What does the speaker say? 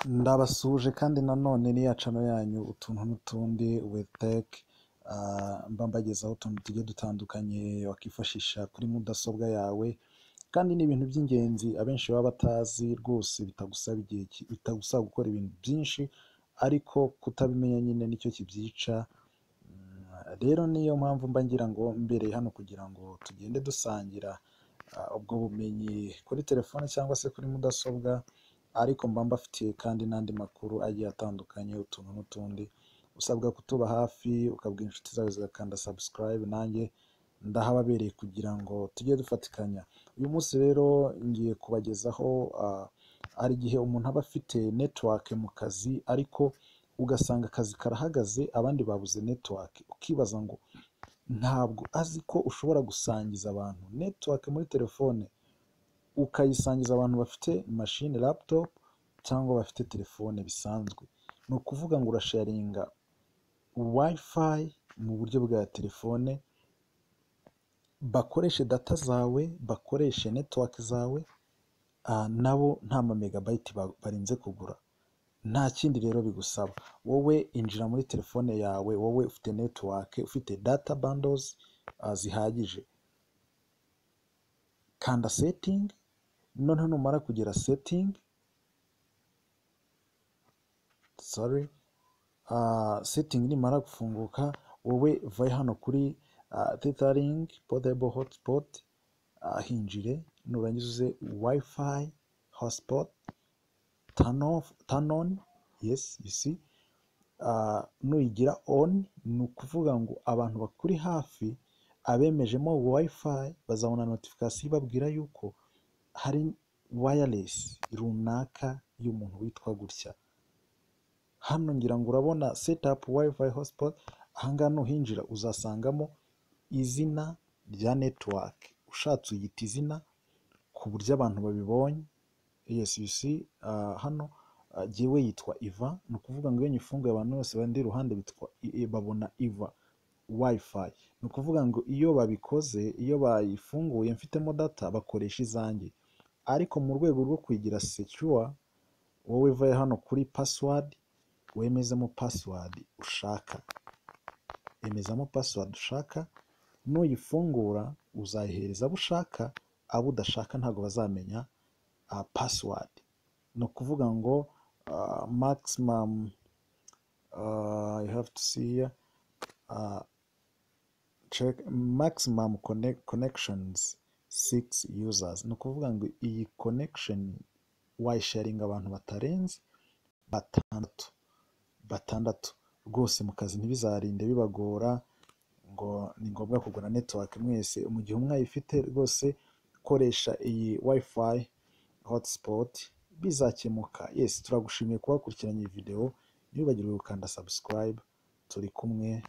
ndabasuhuje kandi nanone n'iyacano yanyu utuntu n'utundi weteke mba mbagezaho utuntu tugiye dutandukanye wakifashisha kuri mudasobwa yawe kandi ni ibintu by'ingenzi abenshi baba batazi rwose bitagusaba igihe ki- bitagusaba gukora ibintu byinshi ariko kutabimenya nyine nicyo kibyica Mm, rero niyo mpamvu mba ngira ngo mbereye hano kugira ngo tugende dusangira ah, ubwo bumenyi kuri telefone cyangwa se kuri mudasobwa ariko mba mbafitiye kandi n'andi makuru agiye atandukanye utuntu n'utundi usabwa kutuba hafi ukabwira inshuti zawe zigakanda subscribe nanjye ndahababereye kugira ngo tujye dufatikanya uyu munsi rero ngiye kubagezaho ah, hari igihe umuntu aba afite network mu kazi ariko ugasanga akazi karahagaze abandi babuze network ukibaza ngo ntabwo azi ko ushobora gusangiza abantu network muri telefone ukayisangiza abantu bafite mashine laptop cyangwa bafite telefone bisanzwe ni ukuvuga ngo urasharinga wifi mu buryo bwa telefone bakoreshe data zawe bakoreshe network zawe ah, nabo nta ma megabyte ba- barinze kugura nta kindi rero bigusaba wowe injira muri telefone yawe wowe ufite network ufite data bundles ah, zihagije kanda setting noneho numara kugera setting sorry ah, setting nimara gufunguka wowe vayo hano kuri ah, tethering portable hotspot ah, hinjire nurangiza uze wifi hotspot turn off turn on yes you see Ah, nuyigira on ni ukuvuga ngo abantu bakuri hafi abemejemo wifi bazabona notification ibabwira yuko hari wireless runaka y'umuntu witwa gutya hano ngira ngo urabona setup wifi hotspot ahangaha nuhinjira uzasangamo izina rya network ushatse uyita izina ku buryo abantu babibonye yes you see ah, hano ah, jyewe yitwa iva ni ukuvuga ngo iyo nyifunguye abantu bose bandi iruhande bitwa i- i- babona iva wifi ni ukuvuga ngo iyo babikoze iyo bayifunguye mfitemo data bakoresha izanjye ariko mu rwego rwo kuyigira secure wowe vayo hano kuri password wemezemo password ushaka emezamo password ushaka nuyifungura uzayihereza abo ushaka abo udashaka ntabwo bazamenya uh, password ni ukuvuga ngo uh, maximum uh, you have to see here, uh, check maximum connect, connections six users ni ukuvuga ngo iyi connection wayisharinga abantu batarenze batandatu batandatu rwose mu kazi ntibizarinde bibagora ngo ni ngombwa kugura network mwese mu gihe umwayifite rwose koresha iyi wifi hotspot bizakemuka yes turagushimiye kuba wakurikiranye iyi video ntibibagirwe gukanda subscribe turi kumwe